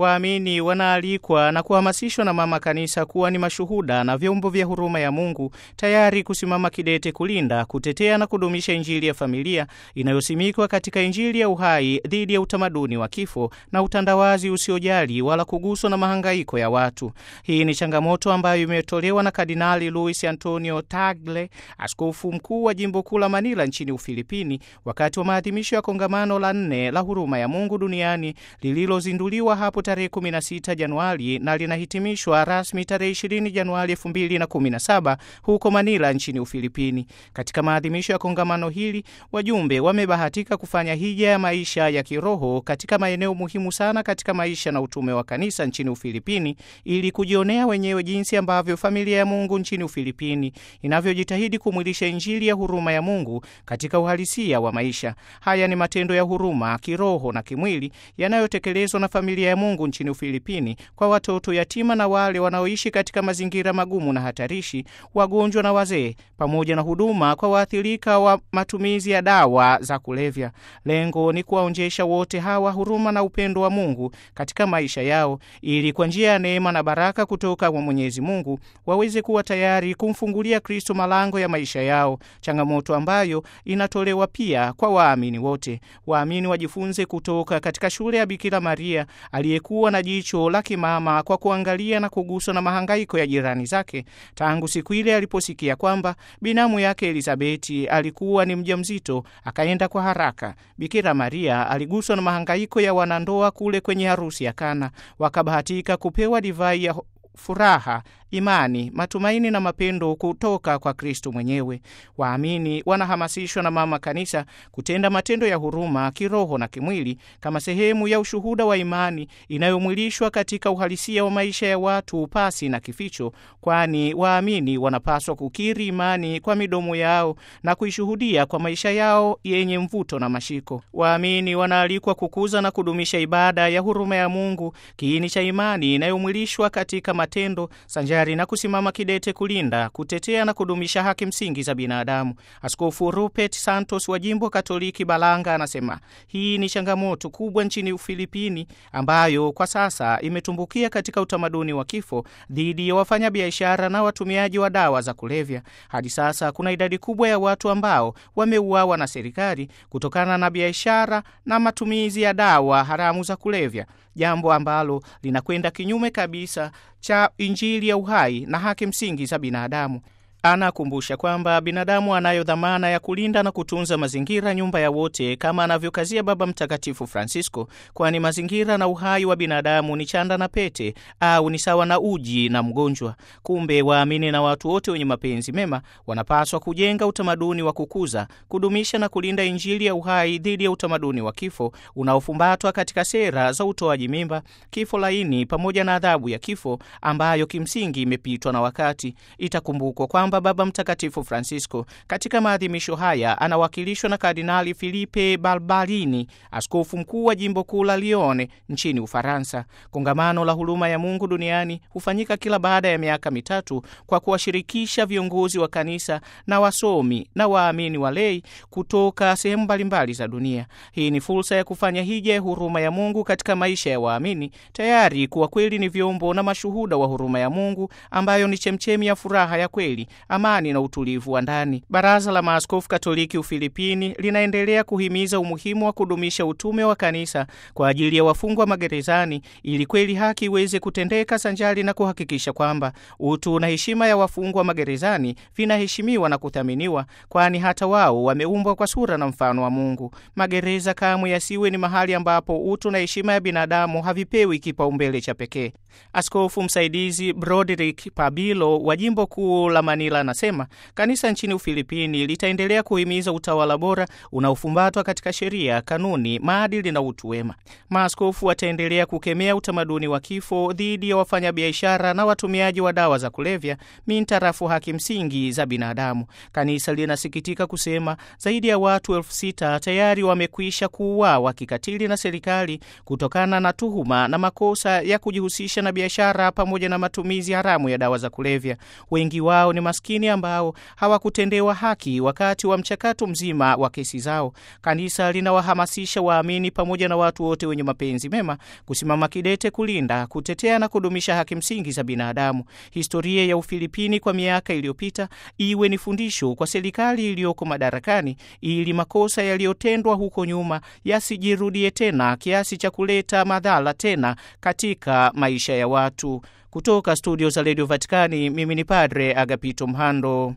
Waamini wanaalikwa na kuhamasishwa na Mama Kanisa kuwa ni mashuhuda na vyombo vya huruma ya Mungu, tayari kusimama kidete kulinda, kutetea na kudumisha Injili ya familia inayosimikwa katika Injili ya uhai dhidi ya utamaduni wa kifo na utandawazi usiojali wala kuguswa na mahangaiko ya watu. Hii ni changamoto ambayo imetolewa na Kardinali Luis Antonio Tagle, askofu mkuu wa jimbo kuu la Manila nchini Ufilipini, wakati wa maadhimisho ya kongamano la nne la huruma ya Mungu duniani lililozinduliwa hapo tarehe 16 Januari na linahitimishwa rasmi tarehe 20 Januari 2017 huko Manila nchini Ufilipini. Katika maadhimisho ya kongamano hili, wajumbe wamebahatika kufanya hija ya maisha ya kiroho katika maeneo muhimu sana katika maisha na utume wa kanisa nchini Ufilipini ili kujionea wenyewe jinsi ambavyo familia ya Mungu nchini Ufilipini inavyojitahidi kumwilisha Injili ya huruma ya Mungu katika uhalisia wa maisha. Haya ni matendo ya huruma kiroho na kimwili yanayotekelezwa na familia ya Mungu nchini Ufilipini kwa watoto yatima na wale wanaoishi katika mazingira magumu na hatarishi, wagonjwa na wazee, pamoja na huduma kwa waathirika wa matumizi ya dawa za kulevya. Lengo ni kuwaonjesha wote hawa huruma na upendo wa Mungu katika maisha yao, ili kwa njia ya neema na baraka kutoka kwa Mwenyezi Mungu waweze kuwa tayari kumfungulia Kristo malango ya maisha yao, changamoto ambayo inatolewa pia kwa waamini wote. Waamini wajifunze kutoka katika shule ya Bikira Maria aliyekuwa na jicho la kimama kwa kuangalia na kuguswa na mahangaiko ya jirani zake tangu siku ile aliposikia kwamba binamu yake Elizabeti alikuwa ni mjamzito, akaenda kwa haraka. Bikira Maria aliguswa na mahangaiko ya wanandoa kule kwenye harusi ya Kana, wakabahatika kupewa divai ya furaha imani, matumaini na mapendo kutoka kwa Kristo mwenyewe. Waamini wanahamasishwa na Mama Kanisa kutenda matendo ya huruma kiroho na kimwili kama sehemu ya ushuhuda wa imani inayomwilishwa katika uhalisia wa maisha ya watu pasi na kificho, kwani waamini wanapaswa kukiri imani kwa midomo yao na kuishuhudia kwa maisha yao yenye mvuto na mashiko. Waamini wanaalikwa kukuza na kudumisha ibada ya huruma ya Mungu, kiini cha imani inayomwilishwa katika matendo sanja na kusimama kidete kulinda, kutetea na kudumisha haki msingi za binadamu. Askofu Rupert Santos wa jimbo Katoliki Balanga anasema hii ni changamoto kubwa nchini Ufilipini ambayo kwa sasa imetumbukia katika utamaduni wa kifo dhidi ya wafanyabiashara na watumiaji wa dawa za kulevya. Hadi sasa kuna idadi kubwa ya watu ambao wameuawa na serikali kutokana na biashara na matumizi ya dawa haramu za kulevya, jambo ambalo linakwenda kinyume kabisa cha Injili ya uhai na haki msingi za binadamu. Anakumbusha kwamba binadamu anayo dhamana ya kulinda na kutunza mazingira, nyumba ya wote, kama anavyokazia Baba Mtakatifu Francisco, kwani mazingira na uhai wa binadamu ni chanda na pete au ni sawa na uji na mgonjwa. Kumbe waamini na watu wote wenye mapenzi mema wanapaswa kujenga utamaduni wa kukuza, kudumisha na kulinda Injili ya uhai dhidi ya utamaduni wa kifo unaofumbatwa katika sera za utoaji mimba, kifo laini, pamoja na adhabu ya kifo ambayo kimsingi imepitwa na wakati. Itakumbukwa kwamba Baba Mtakatifu Francisco katika maadhimisho haya anawakilishwa na Kardinali Filipe Barbarini, askofu mkuu wa jimbo kuu la Lione nchini Ufaransa. Kongamano la huruma ya Mungu duniani hufanyika kila baada ya miaka mitatu kwa kuwashirikisha viongozi wa kanisa na wasomi na waamini walei kutoka sehemu mbalimbali za dunia. Hii ni fursa ya kufanya hija ya huruma ya Mungu katika maisha ya waamini, tayari kuwa kweli ni vyombo na mashuhuda wa huruma ya Mungu ambayo ni chemchemi ya furaha ya kweli amani na utulivu wa ndani. Baraza la Maaskofu Katoliki Ufilipini linaendelea kuhimiza umuhimu wa kudumisha utume wa kanisa kwa ajili ya wafungwa magerezani, ili kweli haki iweze kutendeka sanjari na kuhakikisha kwamba utu na heshima ya wafungwa magerezani vinaheshimiwa na kuthaminiwa, kwani hata wao wameumbwa kwa sura na mfano wa Mungu. Magereza kamwe yasiwe ni mahali ambapo utu na heshima ya binadamu havipewi kipaumbele cha pekee. Askofu msaidizi Broderick Pabilo wa jimbo kuu la Manila anasema kanisa nchini Ufilipini litaendelea kuhimiza utawala bora unaofumbatwa katika sheria, kanuni, maadili na utu wema. Maaskofu wataendelea kukemea utamaduni wa kifo dhidi ya wafanyabiashara na watumiaji wa dawa za kulevya mintarafu haki msingi za binadamu. Kanisa linasikitika kusema zaidi ya watu elfu sita tayari wamekwisha kuuawa kikatili na serikali kutokana na tuhuma na makosa ya kujihusisha na biashara pamoja na matumizi haramu ya dawa za kulevya. Wengi wao ni maskini ambao hawakutendewa haki wakati wa mchakato mzima wa kesi zao. Kanisa linawahamasisha waamini pamoja na watu wote wenye mapenzi mema kusimama kidete kulinda, kutetea na kudumisha haki msingi za binadamu. Historia ya Ufilipini kwa miaka iliyopita iwe ni fundisho kwa serikali iliyoko madarakani ili makosa yaliyotendwa huko nyuma yasijirudie tena kiasi cha kuleta madhara tena katika maisha ya watu. Kutoka studio za redio Vatikani, mimi ni Padre Agapito Mhando.